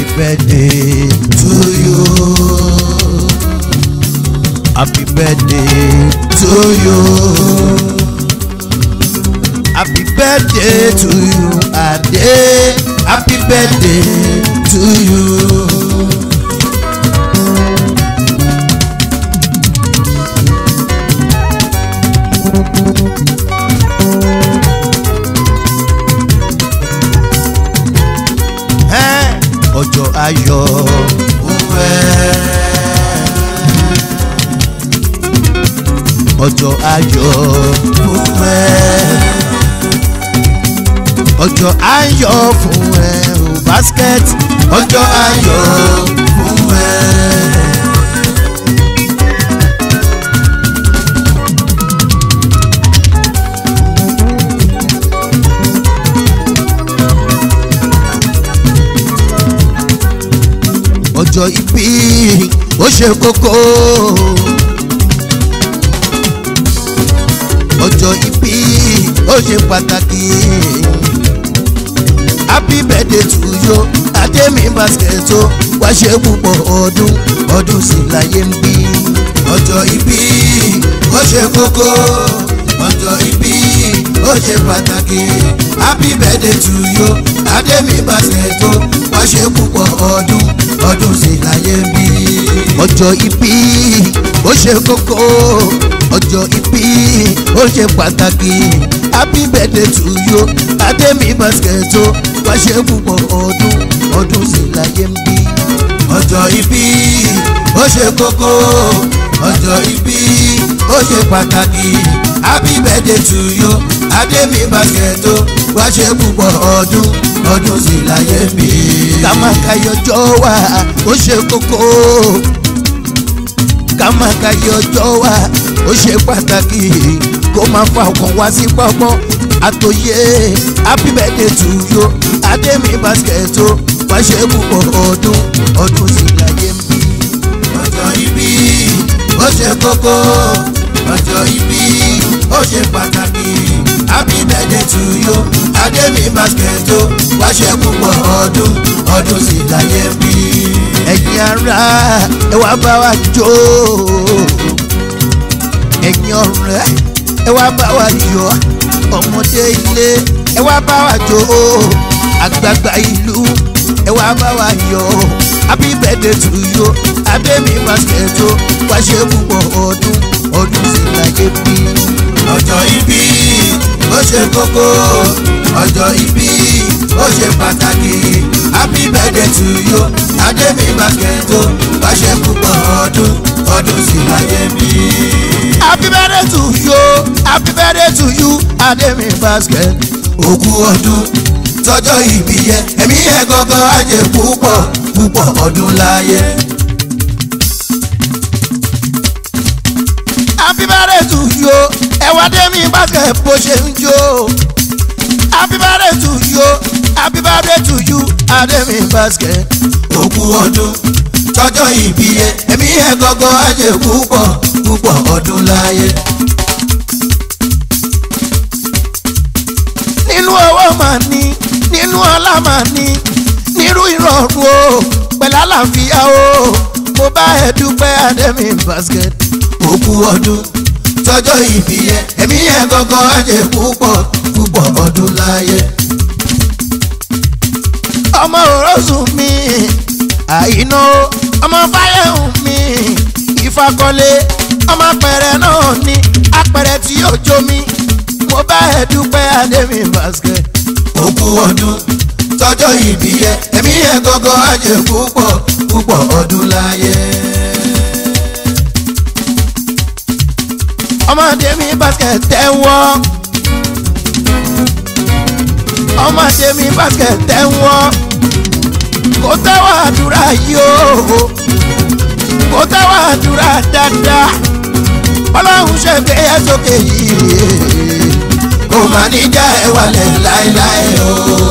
birthday to you. Happy birthday to you. Happy birthday to you, Ade. Happy birthday to you. Ẹ́, Ọjọ́ ayọ̀ òwe. Ọjọ́ ayọ̀ òwe ọjọ́ ayọ̀ fún ẹ o basket ọjọ́ ayọ̀ fún ẹ. ọjọ́ ìbí ó ṣe kókó. ọjọ́ ìbí ó ṣe pàtàkì happy birthday to you ademi basket o wá ṣe púpọ̀ ọdún ọdún sì láyé ń bí. ọjọ́ ìbí ó ṣe kókó ọjọ́ ìbí ó ṣe pàtàkì happy birthday to you ademi basket o wá ṣe púpọ̀ ọdún ọdún sì láyé ń bí. ọjọ́ ìbí ó ṣe kókó ọjọ́ ìbí ó ṣe pàtàkì happy birthday to you ademi basket o wá ṣe púpọ̀ ọdún ọdún sì láyé ń bí. ọjọ́ ìbí ó ṣe kókó ọjọ́ ìbí ó ṣe pàtàkì happy birthday to you ademi basket o wá ṣe púpọ̀ ọdún ọdún sì láyé ń bí. kàmákàyọjọ́ wà ó ṣe kókó kàmákàyọjọ́ wà ó ṣe pàtàkì kó máa fa ọkàn wá sí pọ́pọ́ àtòyé happy birthday to you ademi basket o wá ṣe púpọ̀ ọdún ọdún sì láyé ń bí. ọjọ́ ìbí ó ṣe kókó ọjọ́ ìbí ó ṣe pàtàkì happy birthday to you ademi basket o wá ṣe púpọ̀ ọdún ọdún sì láyé ń bí. ẹ̀yin ará ẹ wá bá wa jó ẹ̀yin ọ̀rẹ́ ẹ wá bá wa yọ̀ ọmọdé ilé ẹ wá bá wa jó àgbààgbà ìlú ẹ wá bá wa yọ̀ happy birthday to you ademi basket o wá ṣe púpọ̀ ọdún ọdún sì láyé bí. ọjọ́ ìbí ó ṣe kókó ọjọ́ ìbí ó ṣe pàtàkì happy birthday to you ademi basket o wá ṣe púpọ̀ ọdún ọdún sì láyé bí. happy birthday to you happy birthday to you ademi basket. òkú ọdún tọjọ́ ìbí yẹ ẹ̀mí ẹ̀ gọ́gọ́ ajé púpọ̀ púpọ̀ ọdún láyé. happy birthday to you ẹ̀wá dẹ́mi basket bó ṣe ń jó. happy birthday to you happy birthday to you ademi basket. òkú ọdún tọjọ́ ìbí yẹ ẹ̀mí ẹ̀ gọ́gọ́ ajé púpọ̀ púpọ̀ ọdún láyé. nínú owó máa ní nínú ọlá máa ní nírú ìrọ̀rùn o pẹ̀lú àlàáfíà o mo bá ẹ dúpẹ́ ademi basket. òkú ọdún tọjọ́ ìbí yẹ ẹ̀mí yẹn gọ́gọ́ ajé púpọ̀ púpọ̀ ọdún láyé. ọmọ òrosùn mi àìná ọmọ fáyẹ̀hùn mi ìfakọ́lé ọmọ apẹ̀rẹ̀ náà ní apẹ̀rẹ̀ tí yóò jó mi mo bá ẹ dúpẹ́ ademi basket. òkú ọdún tọjọ́ ìbí yẹ ẹ̀mí yẹn gọ́gọ́ ajé púpọ̀ púpọ̀ ọdún láyé. ọmọdé mi basket tẹ́wọ́ ọmọdé mi basket tẹ́wọ́ kò tẹ́wọ́ àdúrà yìí o kò tẹ́wọ́ àdúrà dáadáa ọlọ́run ṣe gbé ẹ sókè yìí kò má ní já ẹ wálẹ̀ láéláé o.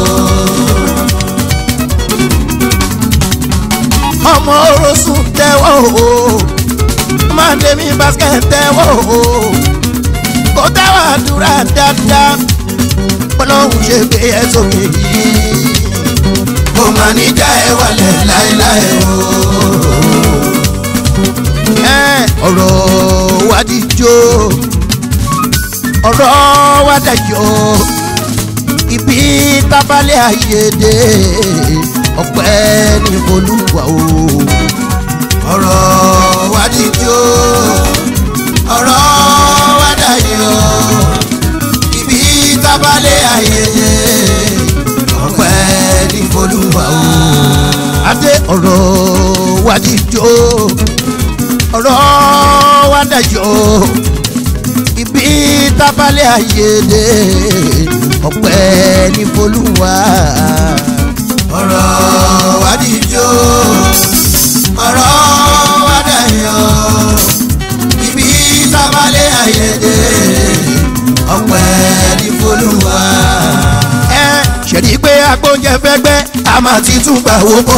ọmọ orosùn tẹ́wọ́ o ọmọdé mi basket tẹ́wọ́ o kò tẹ́wọ́ àdúrà dáadáa ọlọ́run ṣe gbé ẹ sókè yìí kò máa ní já ẹ wálẹ̀ láéláé o. ẹ ọ̀rọ̀ wa díjó ọ̀rọ̀ wa dẹjọ́ ibi tábàlẹ̀ àyèdè ọpẹ́ ní olúwa o. ọ̀rọ̀ wa díjó ọ̀rọ̀ wa dayọ̀ ibi tábàlẹ̀ ayẹyẹ ọpẹ́ ní folúwa o. adé ọ̀rọ̀ wa díjó ọ̀rọ̀ wa dẹjọ́ ibi tábàlẹ̀ àyèdè ọpẹ́ ní olúwa. ọ̀rọ̀ wa díjó ọ̀rọ̀ wa dayọ̀ ibi tábàlẹ̀ ayẹyẹ ọpẹ́ ní folúwa. ẹ ṣèlú pé agbóúnjẹ fẹ́gbẹ́ a máa ti tún gbà wó bọ̀.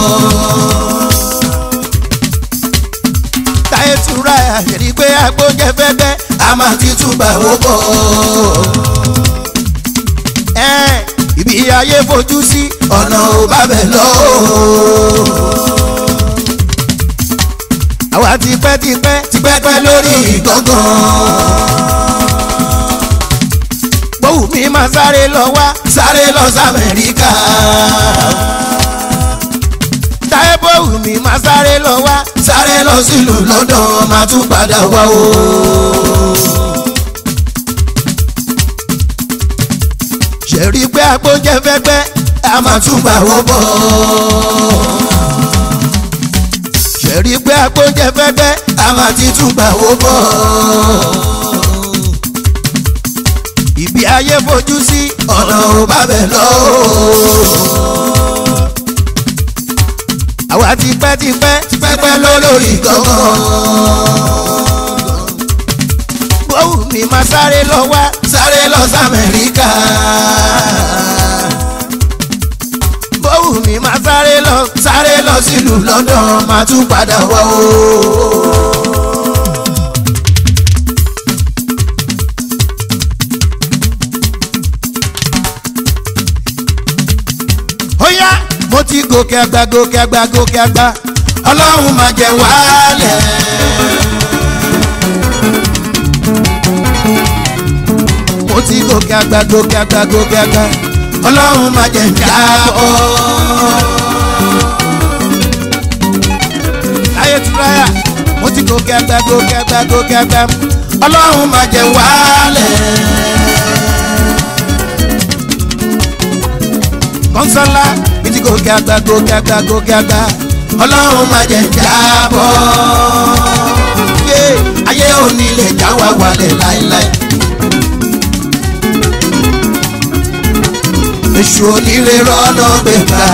táyé tura ẹ ṣèlú pé agbóúnjẹ fẹ́gbẹ́ a máa ti tún gbà wó bọ̀. ẹ ibi ayé fojú sí ọ̀nà ò bá bẹ̀ lọ. àwa tipẹ́tipẹ́ tipẹ́pẹ́ lórí ìgangan. gbóhùn mi máa sáré lọ wá sáré lọ sí amẹ́ríkà. táyé bóhùn mi máa sáré lọ wá sáré lọ sílùú london máa tún padà wá o. ṣèlú pé agbóúnjẹ fẹ́gbẹ́ a máa tún gbà wó bọ̀. ṣèlú pé agbóúnjẹ fẹ́gbẹ́ a máa ti tún gbà wó bọ̀. ibi ayé fojú sí ọ̀nà ò bá bẹ̀ lọ. àwa tipẹ́tipẹ́ tipẹ́pẹ́ lórí ìgangan. gbóhùn mi máa sáré lọ wá sáré lọ sí amẹ́ríkà. gbóhùn mi máa sáré lọ sáré lọ sílùú london máa tún padà wá o. ó yá mo ti gòkè àgbà gòkè àgbà gòkè àgbà ọlọ́run máa jẹ wálẹ̀. mo ti gòkè àgbà gòkè àgbà gòkè àgbà ọlọ́run máa jẹ jábọ́. láyé túráyà mo ti gòkè àgbà gòkè àgbà gòkè àgbà ọlọ́run máa jẹ wálẹ̀. kọ́nsọ́lá mi ti gòkè àgbà gòkè àgbà gòkè àgbà ọlọ́run máa jẹ jábọ́. yé ayé òní lè já wa wálẹ̀ láéláé. èṣù onílé rọ́nà gbẹ̀gbà.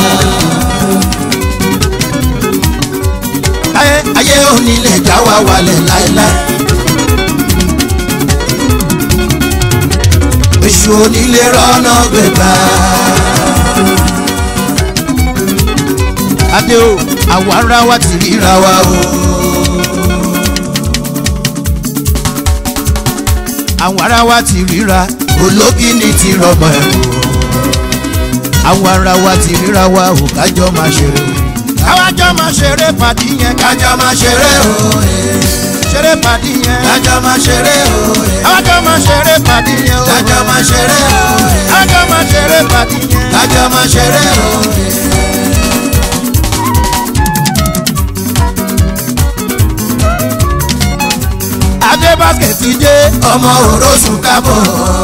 láyé ayé òní lè já wa wálẹ̀ láéláé. èṣù onílé rọ́nà gbẹ̀gbà. adé o àwa ara wa ti ríra ríra wa o. àwọn ara wa ti ríra ológìní ti rọmọ ẹ̀ o. àwọn ara wa ti ríra wa ò kájọ máa ṣeré o. káwájọ máa ṣeré pàdí yẹn kájọ máa ṣeré o. ṣeré pàdí yẹn kájọ máa ṣeré o. káwájọ máa ṣeré pàdí yẹn o. kájọ máa ṣeré o. kájọ máa ṣeré pàdí yẹn. kájọ máa ṣeré o. adé báskẹ̀tì dé ọmọ òrósùn kábọ̀.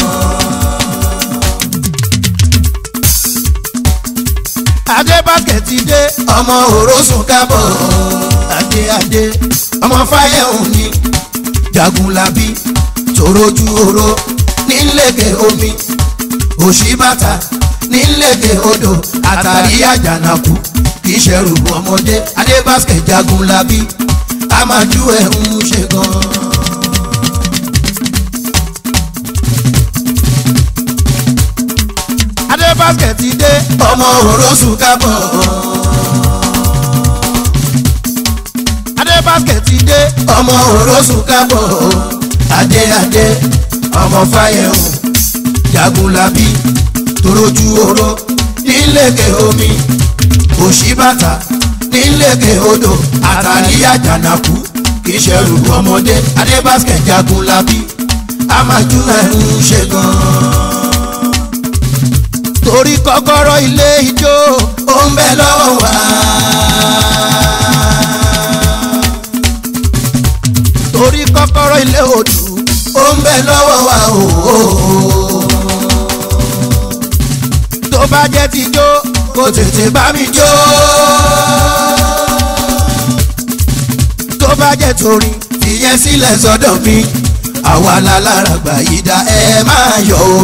adé báskẹ̀tì dé ọmọ òrósùn kábọ̀. adé adé ọmọ fáyẹ̀hùn ni jagunlabi tòrójú oró nílẹ̀kẹ̀ omi òṣìbàtà nílẹ̀kẹ̀ odò àtàrí àjànàkú kì í ṣẹrù ọmọdé adébáskẹ̀ jagunlabi amájú ẹ̀ ń ṣe gan. adé báskẹ̀tì dé ọmọ òrósùn kábọ̀. adé báskẹ̀tì dé ọmọ òrósùn kábọ̀ adé adé ọmọ fáyẹ̀hùn jagunlabi torójú oró nílékè omi òṣìbàtà nílékè odò àtàrí àjànàkú kì í ṣẹrù ọmọdé adébáskẹ̀ jagun labí amájú ẹ̀rù ṣe gan-an. torí kọ́kọ́rọ́ ilé ijó ó ń bẹ lọ́wọ́ wa. torí kọ́kọ́rọ́ ilé odù ó ń bẹ lọ́wọ́ wa o. tó bá jẹ́ ti jó kó tètè bá mi jó. tó bá jẹ́ torin ìyẹn sílẹ̀ sọ́dọ̀ mi àwa la lára gbà yí dá ẹ máa yọ̀ o.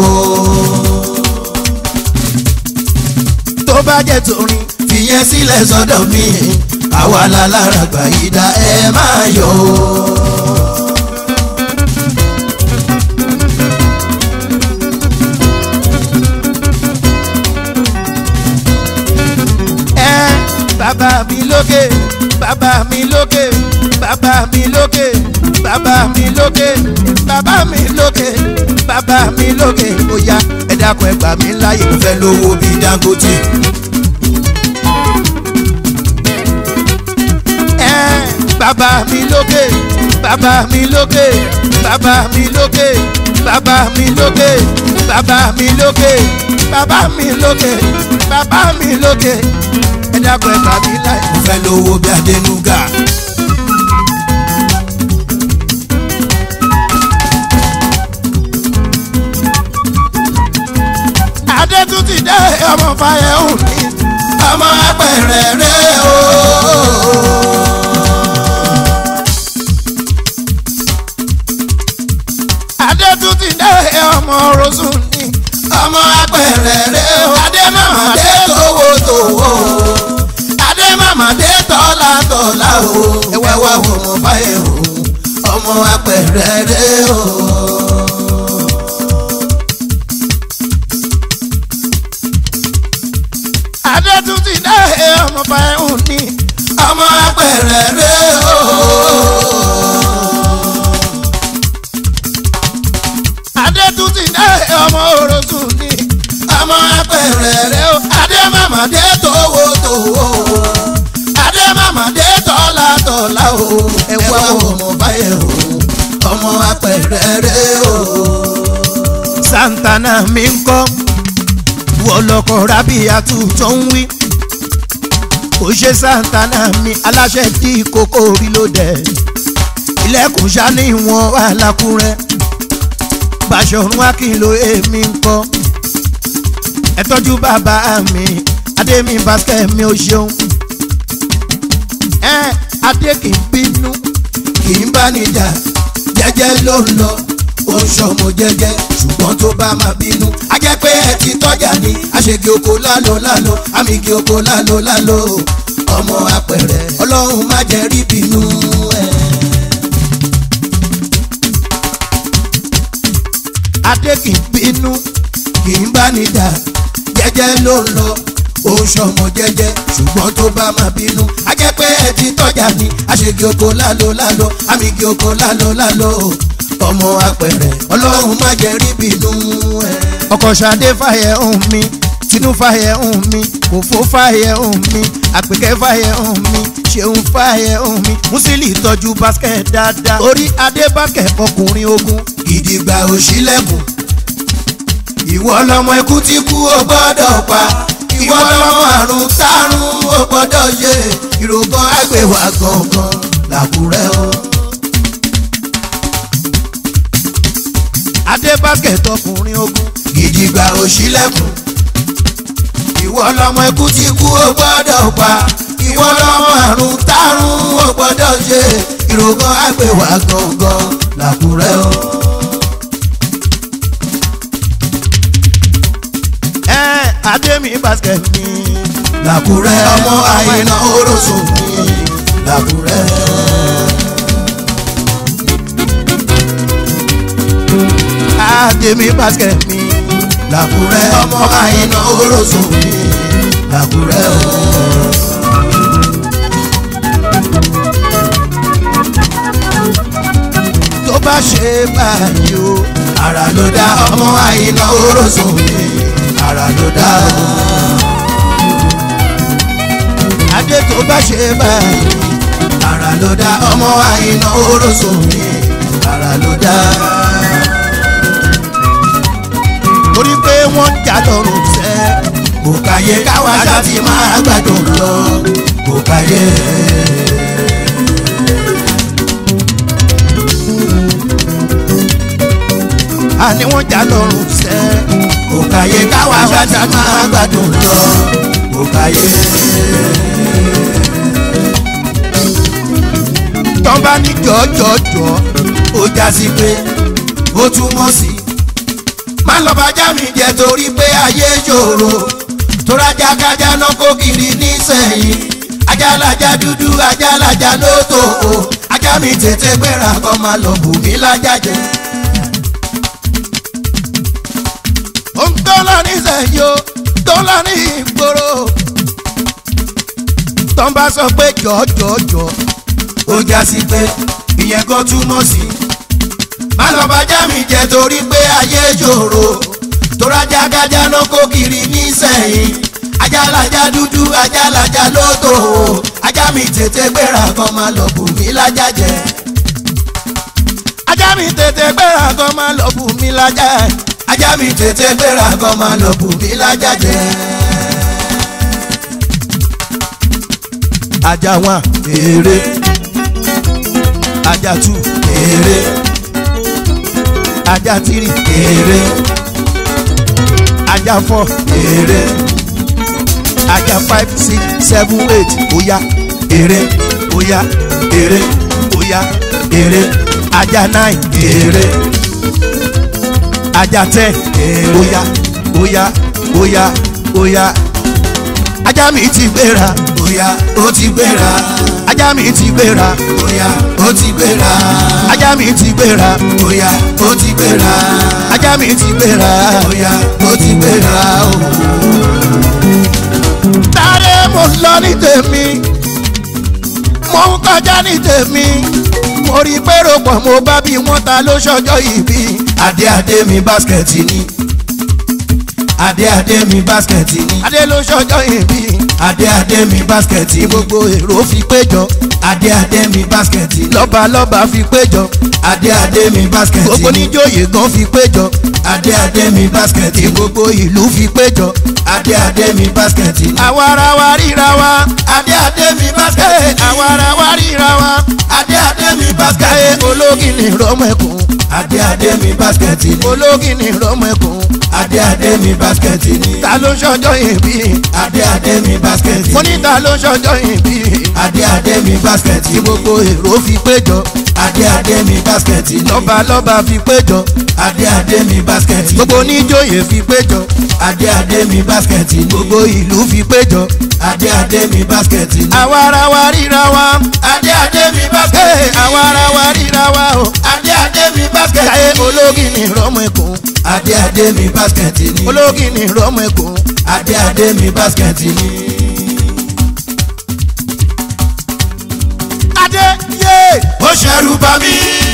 tó bá jẹ́ torin ìyẹn sílẹ̀ sọ́dọ̀ mi àwa la lára gbà yí dá ẹ máa yọ̀ o. ẹ bàbá mi lókè bàbá mi lókè bàbá mi lókè bàbá mi lókè bàbá mi lókè bàbá mi lókè ó yá ẹ dákun ẹ gbà mí láyè mo fẹ́ lówó bíi Dangote. ẹ bàbá mi lókè bàbá mi lókè bàbá mi lókè bàbá mi lókè bàbá mi lókè bàbá mi lókè bàbá mi lókè ẹ dákun ẹ gbà mí láyè. mo fẹ́ lówó bíi Adénúgà. adé tún ti dé ọmọ fàyẹ̀hùn ní. ọmọ apẹ̀rẹ̀ rẹ̀ o. adé tún ti dé ọmọ rosun ní. ọmọ apẹ̀rẹ̀ rẹ̀ o. adé màmá dé tówó tówó. adé màmá dé tọ́lá tọ́lá o. ẹwà wà wò mo báyẹ̀ o. ọmọ apẹ̀rẹ̀ rẹ̀ o. adé tún ti dé ọmọ fàyẹ̀hùn ní. ọmọ apẹ̀rẹ̀ rẹ̀ o. adé tún ti dé ọmọ rosun ní. ọmọ apẹ̀rẹ̀ rẹ̀ o. adé màmá dé tówó tówó. adé màmá dé tọ́lá tọ́lá o. ẹwà wò mo báyẹ̀ o. ọmọ apẹ̀rẹ̀ rẹ̀ o. santana mi ń kọ́ wọlọ́kọ̀ rábìyàtú tó ń wí. kò ṣe santana mi aláṣẹ tí kókó rí ló dẹ̀. ilẹ̀kùn sani wọn wà lákúrẹ́. Bàṣọ̀run Akínlò èmi ń kọ́. ẹ tọ́jú bàbá mi Adémi basket mi ò ṣeun. ẹ Adé kì í bínú. kì í bá níjà jẹ́jẹ́ ló ń lọ ó ń ṣọmọ jẹ́jẹ́ ṣùgbọ́n tó bá máa bínú a jẹ́ pé ẹ ti tọ́jà ní àṣegì oko lálo lálo àmìgì oko lálo lálo ọmọ apẹ̀rẹ̀ ọlọ́run má jẹ́ rí bínú ẹ̀. Adé kì í bínú. kì í bá níjà jẹ́jẹ́ ló ń lọ ó ń ṣọmọ jẹ́jẹ́ ṣùgbọ́n tó bá máa bínú a jẹ́ pé ẹ ti tọ́jà ní àṣegì oko lálo lálo àmìgì oko lálo lálo ọmọ apẹ̀rẹ̀ ọlọ́run má jẹ́ rí bínú ẹ̀. ọkọ̀ ṣadé fàyẹ̀ hùn mi tinú fàyẹ̀ hùn mi kòfó fàyẹ̀ hùn mi àpèkẹ́ fàyẹ̀ hùn mi ṣeun fàyẹ̀ hùn mi musili tọ́jú basket dáadáa orí adé basket ọkùnrin ogun gidigba òṣìlẹ̀kùn ìwọ lọmọ ikú tí kú ó gbọ́dọ̀ pa ìwọ lọmọ àrùn tárùn ó gbọ́dọ̀ yé ìrògbọ́n àgbèwà gangan làkúrẹ́ o. adé basket ọkùnrin ogun gidigba òṣìlẹ̀kùn ìwọ lọmọ ikú tí kú ó gbọ́dọ̀ pa ìwọ lọmọ àrùn tárùn ó gbọ́dọ̀ yé ìrògbọ́n àgbèwà gangan làkúrẹ́ o. ẹ adémi basket mi làkúrẹ́ ọmọ àyìnà orosùn mi làkúrẹ́. adémi basket mi làkúrẹ́ ọmọ àyìnà orosùn mi làkúrẹ́ o. tó bá ṣe báyìí o ara ló dá ọmọ àyìnà orosùn mi ara ló dá o. tó bá ṣe báyìí ara ló dá ọmọ àyìnà orosùn mi ara ló dá. torí pé wọ́n ń jà lọ́rùn sẹ́ kò káyé káwa ṣá ti máa gbádùn lọ kò káyé. àní wọ́n jà lọ́rùn sẹ́ kò káyé káwa ṣá ti máa gbádùn lọ kò káyé. tán bá ní jọjọjọ ó já sí pé ó túmọ̀ sí. má lọ bá já mi jẹ torí pé ayé ṣòro tórajà kájà náà kó kiri nísẹ̀yìn ajálàjà dúdú ajálàjà ló tó o ajá mi tètè gbéra kọ́ máa lọ bù mí lájà jẹ. ohun tó lọ nísẹ̀yìn o tó lọ ní ìgboro tán bá sọ pé jọjọjọ ó já sí pé ìyẹn kan túmọ̀ sí. má lọ bá já mi jẹ torí pé ayé ṣòro tórajà kájà náà kó kiri nísẹ̀yìn ajálàjà dúdú ajálàjà ló tó o ajá mi tètè gbéra kan máa lọ bù mí lájà jẹ. ajá mi tètè gbéra kan máa lọ bù mí lájà ajá mi tètè gbéra kan máa lọ bù mí lájà jẹ. ajá wọn èrè ajá two èrè ajá three èrè ajá four èrè ajá five six seven eight oya èrè oya èrè oya èrè ajá nine èrè ajá ten èrè. oya oya oya oya ajá mi ti gbéra Oya ó ti gbéra. ajá mi ti gbéra Oya ó ti gbéra. ajá mi ti gbéra Oya ó ti gbéra. ajá mi ti gbéra Oya ó ti gbéra. tààrẹ mo lọ ní tèmi mo ń kọjá ní tèmi mo rí pérò pọ̀ mo bá bí wọ́n ta ló ṣọjọ́ ìbí Adé adé mi báskẹ̀tì ni. Adé adé mi báskẹ̀tì ni. adé ló ṣọjọ́ ìbí Adé adé mi báskẹ̀tì ni. gbogbo èrò fi péjọ Adé adé mi báskẹ̀tì ni. lọ́ba lọ́ba fi péjọ Adé adé mi báskẹ̀tì gbogbo ni. níjòyè gan fi péjọ Adé adé mi báskẹ̀tì ni. gbogbo ìlú fi péjọ Adé adé mi báskẹ̀tì ni. àwa ara wa ríra wa Adé adé mi báskẹ̀tì Hey, ni. àwa ara wa ríra wa Adé adé mi báskẹ̀tì káyé ni. ológin ní rọmọkùn Adé adé mi báskẹ̀tì ni. ológin ní rọmọkùn Adé adé mi báskẹ̀tì ni. ta ló ṣọjọ́ ìbí Adé adé mi báskẹ̀tì mo ni. ní ta ló ṣọjọ́ ìbí Adé adé mi báskẹ̀tì tí ni. gbogbo èrò fi péjọ Adé adé mi báskẹ̀tì ni. lọ́ba lọ́ba fi péjọ Adé adé mi báskẹ̀tì ni. gbogbo oníjòyè fi péjọ Adé adé mi báskẹ̀tì ni. gbogbo ìlú fi péjọ Adé adé mi báskẹ̀tì ni. àwa ara wa ríra wa Adé adé mi báskẹ̀tì Hey, ni. àwa ara wa ríra wa o Adé adé mi báskẹ̀tì káyé ni. ológin ní rọmọkùn Adé adé mi báskẹ̀tì ni. ológin ní rọmọkùn Adé adé mi báskẹ̀tì ni. adé yé Ó ṣẹ̀rù bà mí.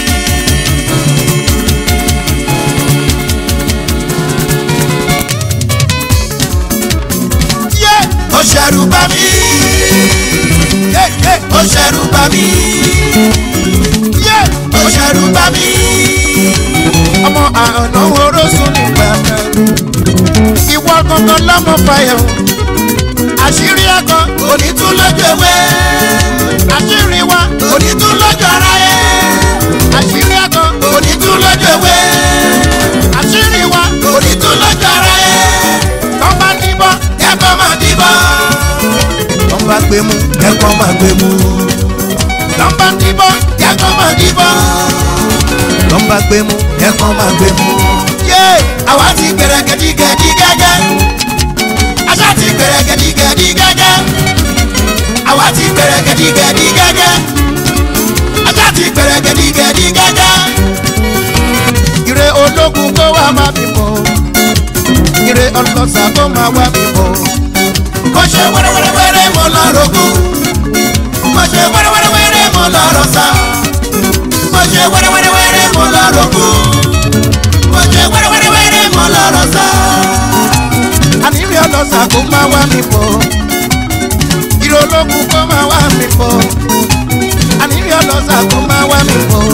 yé Ó ṣẹ̀rù bà mí. yé yé Ó ṣẹ̀rù bà mí. yé Ó ṣẹ̀rù bà mí. ọmọ àná orósùn nígbà kan ìwọ gangan lọmọ fàyọ àṣírí ẹkọ Òní tún lọ́jọ́ ewé. àṣírí wa Òní tún lọ́jọ́ ara yẹ. àṣírí ẹkọ Òní tún lọ́jọ́ ewé. àṣírí wa Òní tún lọ́jọ́ ara yẹ. tọ́ba níbọ̀ Kẹ́kọ̀ọ́ máa dìbọn. tọ́ba gbé mu Kẹ́kọ̀ọ́ máa gbé mu. tọ́ba níbọ̀ Kẹ́kọ̀ọ́ máa dìbọn. tọ́ba gbé mu Kẹ́kọ̀ọ́ máa gbé mu. yé Àwa ti gbẹ̀rẹ̀ gẹ̀dígẹ̀dí gẹ́gẹ́. Aṣá ti gbẹ̀rẹ̀ gẹ̀dígẹ̀dí gẹ́gẹ́. Àwa ti gbẹ̀rẹ̀ gẹ̀dígẹ̀dí gẹ́gẹ́. Aṣá ti gbẹ̀rẹ̀ gẹ̀dígẹ̀dí gẹ́gẹ́. ire ológun kó wá má bí bọ̀ ire ọlọ́sà kó má wá bí bọ̀ Mo ṣe wẹ́rẹ́wẹ́rẹ́wẹ́rẹ́ mo lọ rògùn. Mo ṣe wẹ́rẹ́wẹ́rẹ́wẹ́rẹ́ mo lọ rọ̀ṣà. Mo ṣe wẹ́rẹ́wẹ́rẹ́wẹ́rẹ́ mo lọ rògùn. Mo ṣe wẹ́rẹ́wẹ́rẹ́wẹ́rẹ́ mo lọ rọ̀ṣà. àní ire ọlọ́sà kó má wá bí bọ̀ ire ológun kó máa wá mi bọ̀ àníri ọlọ́sà kó máa wá mi bọ̀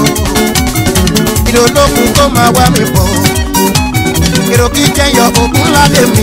ìrè ológun kó máa wá mi bọ̀ èrò kí jẹyọ ògùn ládé mi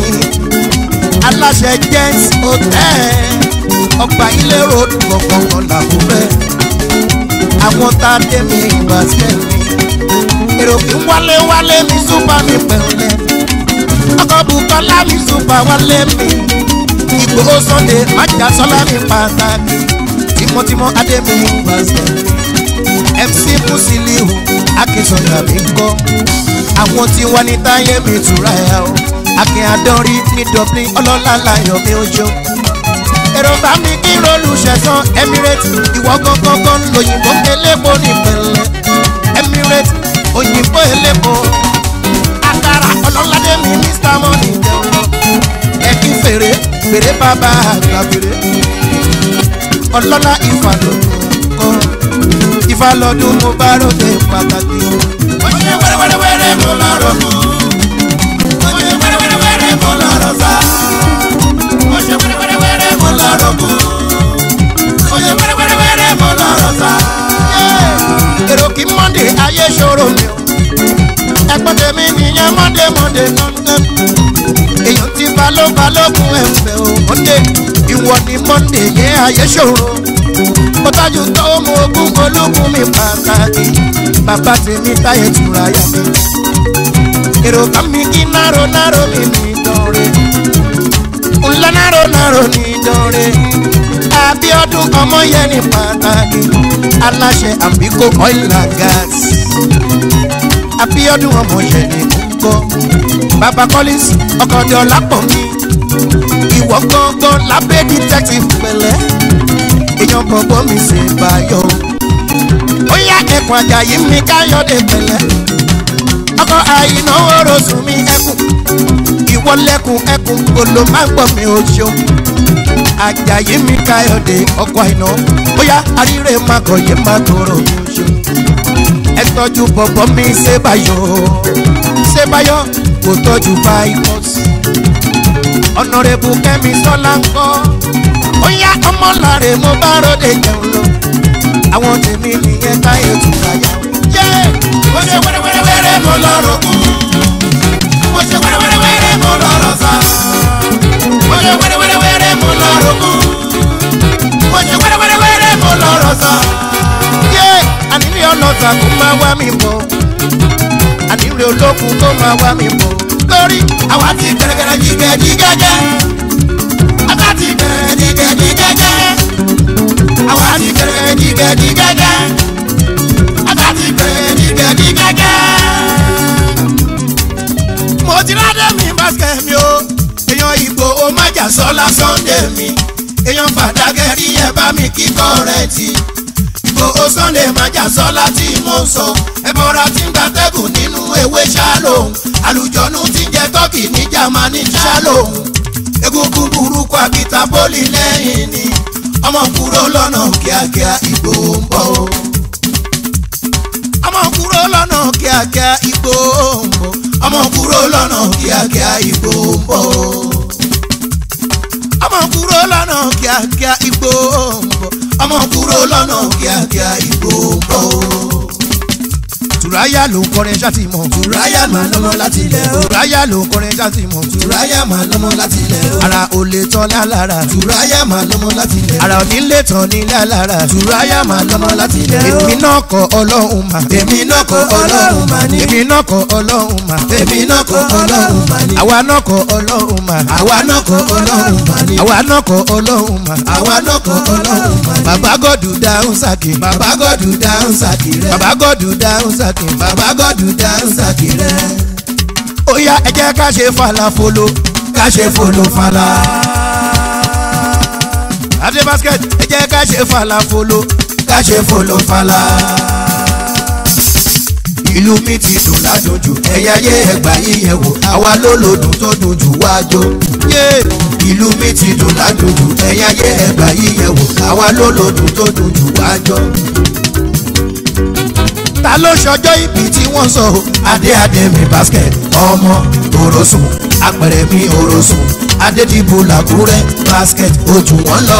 aláṣẹ jens hotel ọgbà ilé road gbọ̀ngbọ̀ngbọ̀n làkúrẹ́ àwọn tá a dé mi ìgbà sílẹ̀ mi èrò kí wálé wálé mi súpà mi pẹ̀lẹ́ ọkọ̀ bukola mi súpà wálé mi ìgbòho sunday májà sọlá mi pàtàkì tímọ́tímọ́ adé mi ìgbà sílẹ̀ mc musiliu akínsọ̀yà mi kọ́ àwọn tí wọ́n ní táyé mi tura ẹ̀ o akin adọ́rí ní dublin ọlọ́lá láyọ̀ mi ojú èrò bá mi kí rólù ṣẹ̀sán emirates ìwọ gangan lóyìnbó elépo nípìnlẹ̀ emirates òyìnbó elépo àkàrà ọlọ́ládé mi mr money jẹun lọ ẹ̀kí fèrè fèrè bàbá àgbà fèrè ọlọ́lá ìfàlọ́dún kọ́ ìfàlọ́dún mo bá ròde pàtàkì. ó ṣe wẹ́rẹ́wẹ́rẹ́ mo lọ́rọ̀ mọ́ ó ṣe wẹ́rẹ́wẹ́rẹ́ mo lọ́rọ̀ sá ó ṣe wẹ́rẹ́wẹ́rẹ́ mo lọ́rọ̀ mọ́ ó ṣe wẹ́rẹ́wẹ́rẹ́ mo lọ́rọ̀ sá. èrò kí mọ́ndé ayé ṣòro mi o ẹ̀pọ́n tèmi nìyẹn mọ́ndé mọ́ndé kankan èèyàn ti balóbalógun ẹ̀fẹ̀ o mọ́ndé ìwọ ni mọ́ndé yẹn ayé ṣòro mo tájú tó mú ogún ológun mi pàtàkì bàbá tèmi táyé tura yá mi èrò kan mi kí náró náró mi ní ìdánrẹ́ ńlá náró náró ní ìdánrẹ́ abiodun ọmọ yẹn ní pàtàkì aláṣẹ àbíkó oil and gas abiodun ọmọ yẹn ní kókó baba collins ọkọọdẹ ọlápọ̀ mi ìwọ gángan lábẹ́ detective pẹ̀lẹ́ èèyàn bọ̀bọ̀ mi ṣe báyọ̀ ó yá ẹ̀kún àjàyí mi káyọ̀dé pẹ̀lẹ́ ọkọ̀ àìná orosùn mi ẹkùn ìwọ lẹ́kùn ẹkùn kolo má gbọ́ mi ò ṣeun àjàyí mi káyọ̀dé ọkọ̀ àìná ó yá àríre má kọ̀yé má tóró mi ò ṣeun ẹ tọ́jú bọ̀bọ̀ mi ṣe báyọ̀ ṣe báyọ̀ kò tọ́jú báyọ̀ ọ̀nàrẹ́bù kẹ́mi sọ́lá ń kọ́ ó yá ọmọláre mo bá ròde jẹun lọ àwọn tèmi nìyẹn táyé tún káyà yé mo ṣe wẹ́rẹ́wẹ́rẹ́ mo lọ́rọ̀ kú mo ṣe wẹ́rẹ́wẹ́rẹ́ mo lọ́rọ̀ sá mo ṣe wẹ́rẹ́wẹ́rẹ́ mo lọ́rọ̀ kú mo ṣe wẹ́rẹ́wẹ́rẹ́ mo lọ́rọ̀ sá yé àníní ọlọ́sà kó máa wá mi bọ̀ àníní olókun kó máa wá mi bọ̀ lórí àwa ti gẹ́gẹ́rẹ́ jígẹ́ jígẹ́gẹ́ àwa ti gẹ́gẹ́ jígẹ́ jígẹ́gẹ́ àwa ti gẹ́gẹ́ jígẹ́ jígẹ́gẹ́ àwa ti gẹ́gẹ́ jígẹ́ jígẹ́gẹ́. mo ti rádé mi basket mi o èèyàn ìgbò ó má jà sọ́lá sunday mi èèyàn fàdákẹ́rì ẹ̀ bá mi kíkọ́ rẹ̀ ti ìgbò ó sunday má jà sọ́lá tí mo sọ ẹ̀bọ̀ra tí ń gbatẹ́gùn nínú ewé ṣálóhùn àlùjọ́nù tí ń jẹ tọ́kì ní jamani ṣálóhùn egungun burúkú akita poli lẹ́yìn ni ọmọ kúrò lọ́nà kíákíá ìgbò ń bọ̀ o. ọmọ kúrò lọ́nà kíákíá ìgbò ń bọ̀ ọmọ kúrò lọ́nà kíákíá ìgbò ń bọ̀ o. ọmọ kúrò lọ́nà kíákíá ìgbò ń bọ̀ ọmọ kúrò lọ́nà kíákíá ìgbò ń bọ̀ o tùráyà ló ń kọrin ṣáàtì mọ̀. tùráyà máa lọ́mọ láti ilẹ̀ o. tùráyà ló ń kọrin ṣáàtì mọ̀. tùráyà máa lọ́mọ láti ilẹ̀ o. ara ò lè tán lálára. tùráyà máa lọ́mọ láti ilẹ̀ o. ara ò ní lè tán ní lálára. tùráyà máa lọ́mọ láti ilẹ̀ o. èmi náà kọ ọlọ́run mà. èmi náà kọ ọlọ́run mà ní. èmi náà kọ ọlọ́run mà. èmi náà kọ ọlọ́run mà ní. àwa náà kọ ọlọ́run mà. àwa náà kọ ọlọ́run mà ní. àwa náà kọ ọlọ́run mà. àwa náà kọ ọlọ́run mà ní. bàbá gọ́dù dáhùn sàkè. bàbá gọ́dù dáhùn sàkè rẹ̀. bàbá gọ́dù dáhùn sàkè. bàbá gọ́dù dáhùn sàkè rẹ̀. ó yá ẹ jẹ́ ká ṣe falafolo. ká ṣe folofala. adé basket ẹ jẹ́ ká ṣe falafolo. ká ṣe folofala. ìlú mi ti dùn ládùnjù ẹ̀yà yé ẹgbà yíyẹ wò àwa ló lòdùn tó dùn jù wájú. yé ìlú mi ti dùn ládùnjù ẹ̀yà yé ẹgbà yíyẹ wò àwa ló lòdùn tó dùn jù wájú. ta ló ṣọjọ́ ìbí tí wọ́n sọ o. adé adé mi basket ọmọ orosùn apẹ̀rẹ̀ mi orosùn adédìbò làkúrẹ́ basket ojú wọn lọ.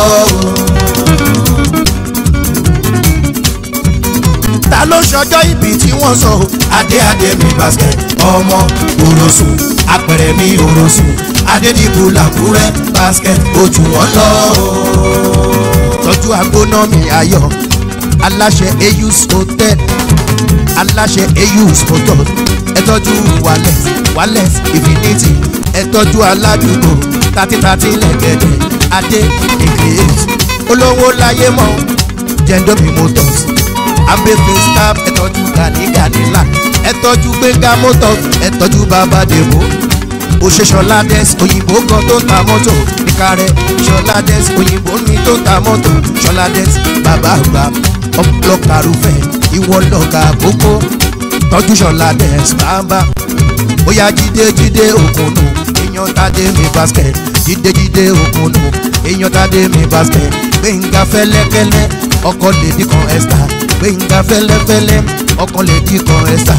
ta ló ṣọjọ́ ìbí tí wọ́n sọ o. adé adé mi basket ọmọ òrosùn apẹ̀rẹ̀ mi òrosùn adédìbò làkúrẹ́ basket ojú wọn lọ. tọ́jú agbóná mi ayọ̀ aláṣẹ eus hotel aláṣẹ eus motors ẹ tọ́jú wales wales infinity ẹ tọ́jú aládùúgbò thirty thirty lẹ́gẹ̀dẹ̀ adé ìgbéyèsí olówó láyé mọ́ jẹ́ndómi motors abẹ́fẹ́ staff ẹ tọ́jú gani ganila ẹ tọ́jú gbẹ̀ngà motors ẹ tọ́jú bàbá dèbò òṣèṣọlá des òyìnbó kan tó ta mọ́tò ìkàrẹ́ ṣọlá des òyìnbó mi tó ta mọ́tò ṣọlá des bàbá àgbà ọlọ́kàrúfẹ́ ìwọ lọ́gà àkókò tọ́jú ṣọlá des bàbá bóyá jíde jíde òkùnù èèyàn tàdé mi basket jíde jíde òkùnù èèyàn tàdé mi basket gbẹ̀ngà fẹ́lẹ́fẹ́lẹ́ ọkọ̀ lèdí kan ẹ̀sà gbẹ̀ngà fẹ́lẹ́fẹ́lẹ́ ọkọ̀ lèdí kan ẹ̀sà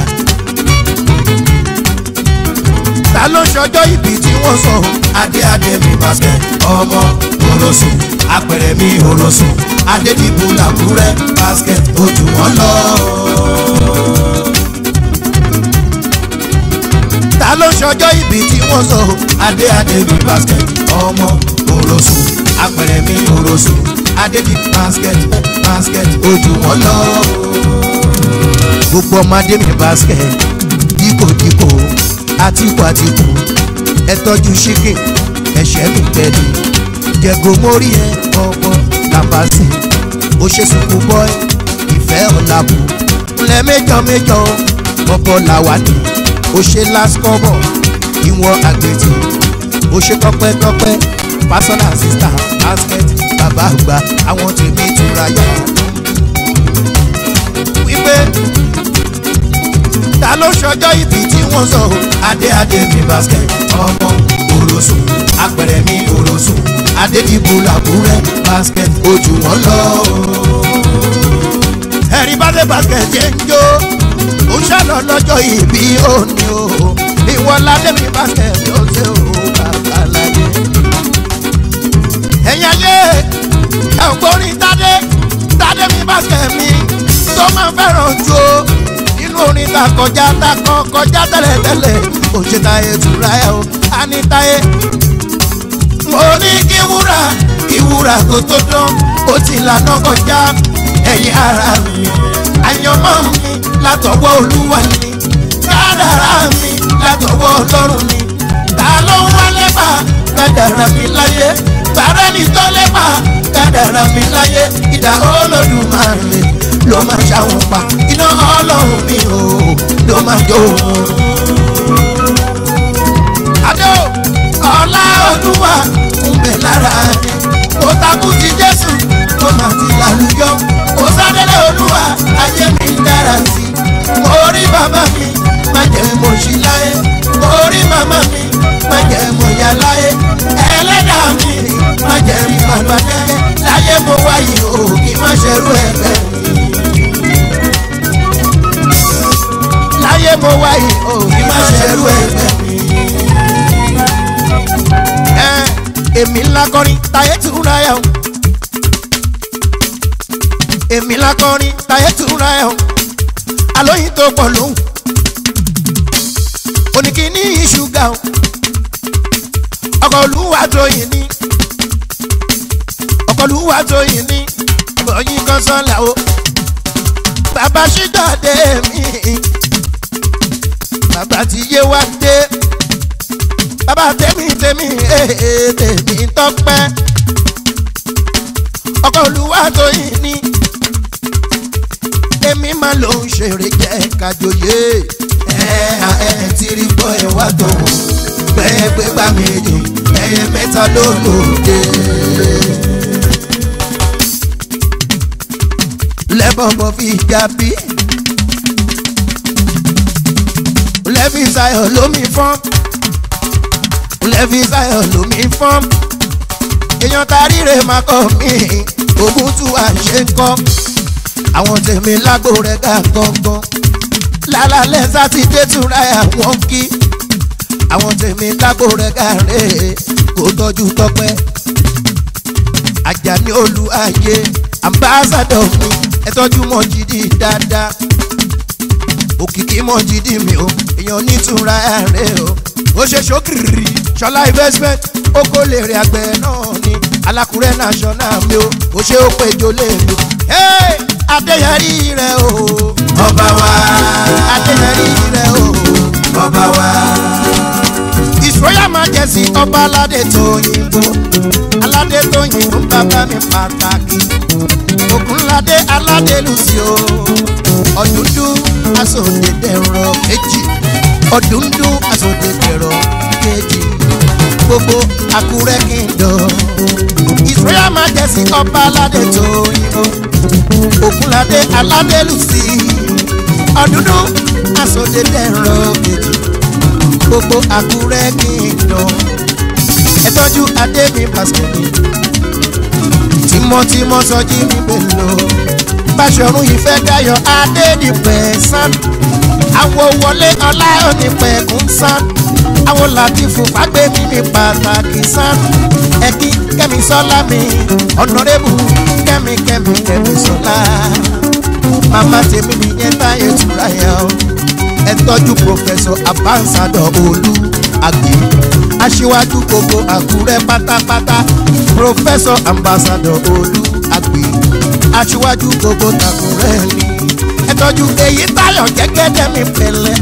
ta ló ṣọjọ́ ìbí tí wọ́n sọ. adé adé mi basket ọmọ òrosùn apẹ̀rẹ̀ mi òrosùn adédìbò làkúrẹ́ basket ojú wọn lọ. ta ló ṣọjọ́ ìbí tí wọ́n sọ. adé adé mi basket ọmọ òrosùn apẹ̀rẹ̀ mi òrosùn adédìbò basket basket ojú wọn lọ. gbogbo ọmọdé mi basket díkòdíkò àtìkù àtìkù ẹ tọ́jú chicken ẹ̀ṣẹ́ mi tẹ̀lé jẹ̀gò mórí ẹ ọmọ làbàṣì ó ṣe sùkú bọ́ẹ̀ ìfẹ́ ọ̀làbù ńlẹ̀ méjọ méjọ ọ̀pọ̀ làwádì ó ṣe lásìkọ́bọ̀ ìwọ̀n àgbètì ó ṣe tọpẹ́tọpẹ́ personal assistant basket bàbá àgbà àwọn tèmi túra yá wípé ta ló ṣọjọ́ ìbí tí wọ́n sọ o. adé adé mi basket ọmọ òrosùn apẹ̀rẹ̀ mi òrosùn adédìbò làkúrẹ́ basket ojú wọn lọ. ẹ̀rí bá dé basket jẹ́ ń jó ó ṣàlọ́ lọ́jọ́ ìbí òní o ìwọ ládé mi basket ló ṣe o bàbá láyé. ẹ̀yin ayé ẹ̀ ń gbórin tádé tádé mi basket mi tó máa fẹ́ràn jó nínú orin ta kọjá ta kọ kọjá tẹ́lẹ̀tẹ́lẹ̀ kò ṣe táyé tura ẹ̀ o a ní táyé. mo ní kí wúrà kí wúrà kó tó dán ó ti lànà kọjá ẹ̀yin ara mi àyànmọ́ mi látọwọ́ olúwa ni kádàrá mi látọwọ́ ọlọ́run ni ta ló ń wá lẹ́bà kádàrá mi láyé bàrẹ́ ni tó lẹ́bà kádàrá mi láyé ìdá olódùmarè ló máa ṣàwọn pa iná ọlọ́run mi ò ló máa jó wọn. adé o ọlá olúwa ń bẹ lára mi mo takú ti jésù mo máa ti lálùjọ mo sádélé olúwa ayé mi dára sí i mo rí bàbá mi má jẹ́ mo ṣí láyé mo rí màmá mi má jẹ́ mo yá láyé ẹlẹ́dàá mi má jẹ́ rí bàbá dẹ́gẹ́ láyé mo wáyé o kì í má ṣerú ẹgbẹ́ mi. láyé mo wáyé o kì í má ṣerú ẹgbẹ́ mi. ẹ èmi ńlá kọrin táyé tún ra ẹ o èmi ńlá kọrin táyé tún ra ẹ o alóyin tó pọ̀ lóhùn oníkíní ṣúgà o ọkọ̀ olúwa tó yìí ní ọkọ̀ olúwa tó yìí ní ọ̀yìn kan sọ́la o bàbá ṣídọ̀dé mi bàbá ti yé wá dé bàbá tèmi tèmi ee tèmi tọpẹ́ ọkọ̀ olúwa tó yìí ní èmi máa ló ń ṣeré jẹ́ kájọyé ẹ ẹ ti rí bọ́ ẹ wá tó wò bẹ́ẹ̀ pé bá méjì ẹyẹ mẹ́ta ló lòdì. lẹ́bọ̀nbọ̀n fi já bí lẹ́fi sayọ̀ lómi fọ́n lẹ́fi sayọ̀ lómi fọ́n èèyàn taríre máa kọ́ mi ògùn tún wà ṣe ń kọ́ àwọn tèmi lágbo rẹ̀ gà gangan lálálẹ́ sátidé túnra àwọn kí àwọn tèmi lágbo rẹ̀ gà rè kó tọ́jú tọ́pẹ́ Àjàní Olúayé ambassadọ mi ẹ tọ́jú Mọ́jídì dáadáa òkìkí Mọ́jídì mi o èèyàn nítura rẹ̀ o ó ṣe ṣókìrì ṣọlá investment ó kó lè rí àgbẹ̀ náà ni alákùrẹ́ national mi o ó ṣe ó péjọ lè lò adéyẹrí rẹ o ọba wa adéyẹrí rẹ o ọba wa ìṣòyà majesty ọba aládé tóyìnbó aládé tóyìnbó bàbá mi pàtàkì ògúnládé aládé lucio ọdúndún asòdèdèrò kejì ọdúndún asòdèdèrò kejì gbogbo àkúrẹ́ kingdom ìṣòyà majesty ọba aládé tóyìnbó ògúnládé aládé lucio ọdúndún asòdèdèrò kejì gbogbo àkúrẹ́ kingdom ẹ tọ́jú adémi pàṣẹmí tímọ́tímọ́ sọjí mi pẹ̀lú báṣọ̀run ìfẹ́ dayọ̀ adédìpẹ̀ sán àwọn wọlé ọlá onípẹ̀kún sán àwọn làtìfù fàgbẹ́mí mi pàtàkì sán ẹ̀kí kẹ́mi sọ́lá mi ọ̀nàrẹ́bù kẹ́mi kẹ́mi kẹ́mi sọ́lá màmá tèmi nìyẹn táyé tura yẹn o ẹ tọ́jú pòfẹ́sọ̀ abánsádọ̀ olú àgbè aṣíwájú gbogbo àkúrẹ́ pátápátá pòfẹ́sọ̀ ambassadọ̀ olú àgbè aṣíwájú gbogbo tàkúrẹ́ ni ẹ tọ́jú èyí táyọ̀ jẹ́gẹ́dẹ́ mi pẹ̀lẹ́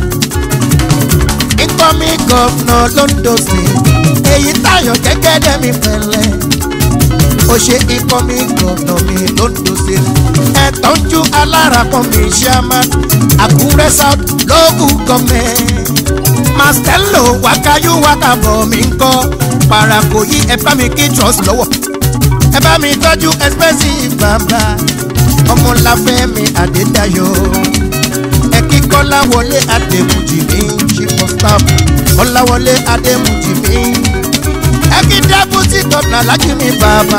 incoming governor londo state èyí táyọ̀ jẹ́gẹ́dẹ́ mi pẹ̀lẹ́ ó ṣe incoming governor mi londo state ẹ tọ́jú alára kan mi chairman àkúrẹ́ south local government mastello wákàyú wákàbọ̀ mi ń kọ́ parako yí ẹ bá mi kí trust lọ́wọ́ ẹ bá mi tọ́jú expensive bàbá ọmọláfẹ́ mi àdédayọ̀ ẹ kí kọ́láwọlé adémùjì mi chief of staff kọ́láwọlé adémùjì mi ẹ kí deputy governor alájí mi bàbá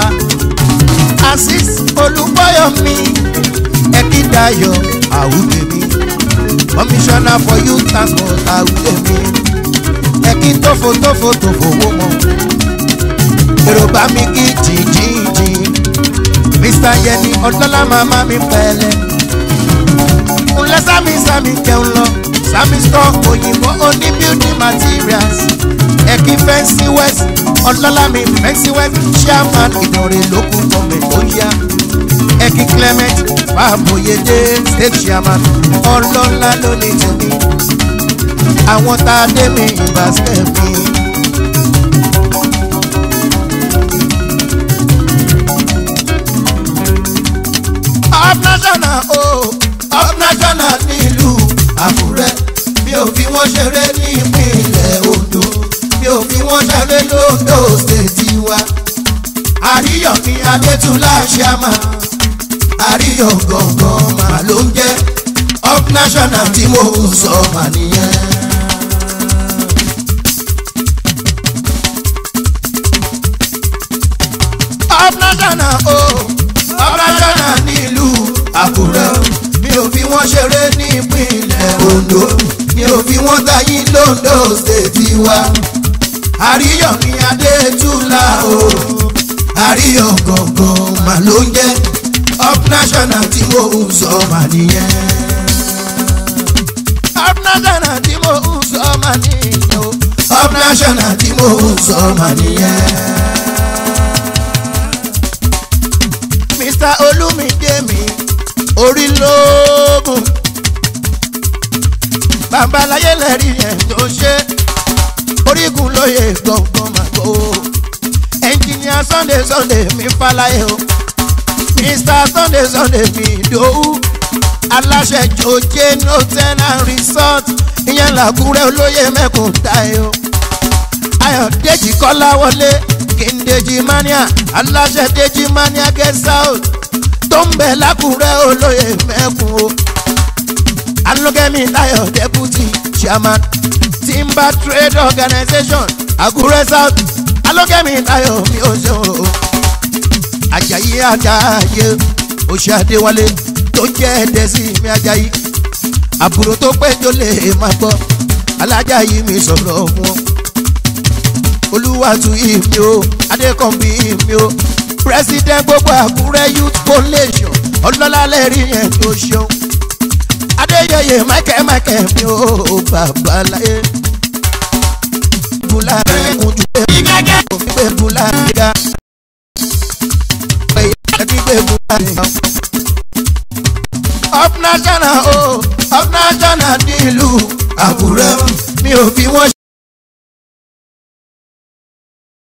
asis olúbọyọ mi ẹ kí dayọ̀ àwùjọ mi commissioner for youth transport àwùjọ mi ẹ kí tófo tófo tófo wó mọ èrò bá mi kí jìjìjì mr yẹni ọdọlá màmá mi pẹ̀lẹ́ ńlẹ sami sami jẹun lọ sami store òyìnbó oní building materials ẹkí fẹnsí west ọlọ́lá mi fẹnsí west chairman ìdọ̀rẹ́ lókun gọ́ọ̀mẹ̀ tó yá ẹkí clement fàbòyédé state chairman ọlọ́lá ló ní tèmi àwọn tá a dé mi ìbáṣẹ́ mi. up national o oh, up national nílùú àkúrẹ́ mi ò fi wọ́n ṣeré ní ìpínlẹ̀ ondo mi ò fi wọ́n ṣeré lóńdó ṣètì wa àríyọ̀ ní adétúnlá ṣàmà àríyọ̀ gọ̀ọ̀gàn mà ló ń jẹ́ up national tí mo ń sọ mà nìyẹn. up national o oh, up national nílùú àkúrẹ́ mi ò fi wọ́n ṣeré ní ìpínlẹ̀ ondo mi ò fi wọ́n tayín lóńdó ṣètì wa àríyọ̀ ní adétúnlá o àríyọ̀ gọ̀ọ̀gàn mà ló ń jẹ́ up national tí mo ń sọ mà nìyẹn. up national tí mo ń sọ mà nìyẹn o up national tí mo ń sọ mà nìyẹn. mr olumide mi orí lóògùn babaláyé lẹ́rìí yẹn tó ṣe orígun lóye gbọ̀ngàn màgbó ẹnjìníà sunday sunday mi fàlàyé o mr sunday sunday mi dòwú aláṣẹ jòjé hotel and resort ìyẹn làkúrẹ́ olóyè mẹ́kùn táyọ̀ ayọ̀dèjì kọ́láwọlé kìndèjì mania aláṣẹ dèjì mania guest house tó ń bẹ̀ lákùrẹ́ olóyè mẹ́kùn o alógẹ́mi láyọ̀ deputy chairman timber trade organization àkúrẹ́ south alógẹ́mi láyọ̀ mi ò ṣe o ajayi ajayi oṣù adéwálé tó jẹ́ ẹ̀dẹ́sí mi ajayi àbúrò tó péjọ lè má gbọ́ alájàyí mi sọ̀rọ̀ wọn olúwàtú ìmí o adékọ̀mbí ìmí o president gbogbo àkúrẹ́ youth coalition ọlọ́lá lẹ́rí yẹn tó ṣeun adéyẹyẹ mákẹ́mákẹ́ mi ò babaláyé bùlá ẹkùn ju ẹkùn òfin pé bùlá gíga ẹbí pé bùlá gíga. up national o up national nílùú àkúrẹ́ mi ò fi wọ́n